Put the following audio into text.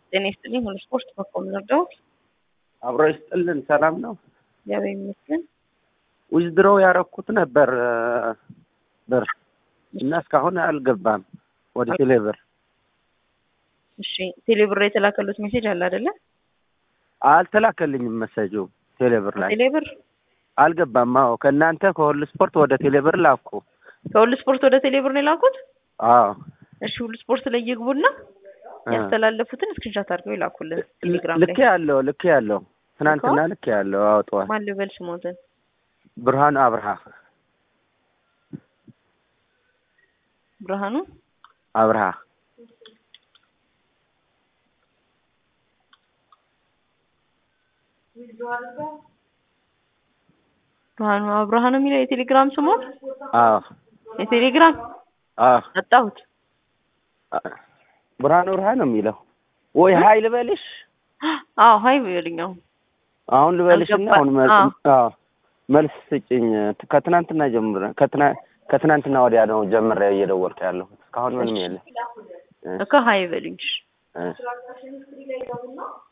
ጤና ይስጥልኝ። ሁሉ ስፖርት በኮም ነርዳውት አብሮ ይስጥልን። ሰላም ነው። እግዚአብሔር ይመስገን። ዊዝድሮው ያረኩት ነበር ብር እና እስካሁን አልገባም ወደ ቴሌብር። እሺ ቴሌብር የተላከሉት ሜሴጅ አለ አይደለ? አልተላከልኝም መሰጁ ቴሌብር ላይ ቴሌብር አልገባም። አዎ ከእናንተ ከሁሉ ስፖርት ወደ ቴሌብር ላኩ። ከሁሉ ስፖርት ወደ ቴሌብር ነው የላኩት። አዎ እሺ ሁሉ ስፖርት ላይ ይግቡና ያስተላለፉትን ስክሪንሻት አድርገው ይላኩልን ቴሌግራም ላይ። ልኬ ያለው ልኬ ያለው ትናንትና ልኬ ያለው አውጠዋል። ማን ልበል ስሞትን? ብርሃኑ አብርሃ ብርሃኑ አብርሃ ብርሃኑ አብርሃ ነው የሚለው የቴሌግራም ስሙ። አዎ የቴሌግራም አዎ አጣሁት። ብርሃኑ አብርሃ ነው የሚለው ወይ ሀይ ልበልሽ? አዎ ሀይ በልኛው አሁን ልበልሽና አሁን መ- አዎ። አዎ መልስ ስጭኝ። ከትናንትና ጀምረ ከትና ከትናንትና ወዲያ ነው ጀምሬ እየደወልኩ ያለሁት እስካሁን ምንም የለም። እኮ ሀይ በልኝ። እ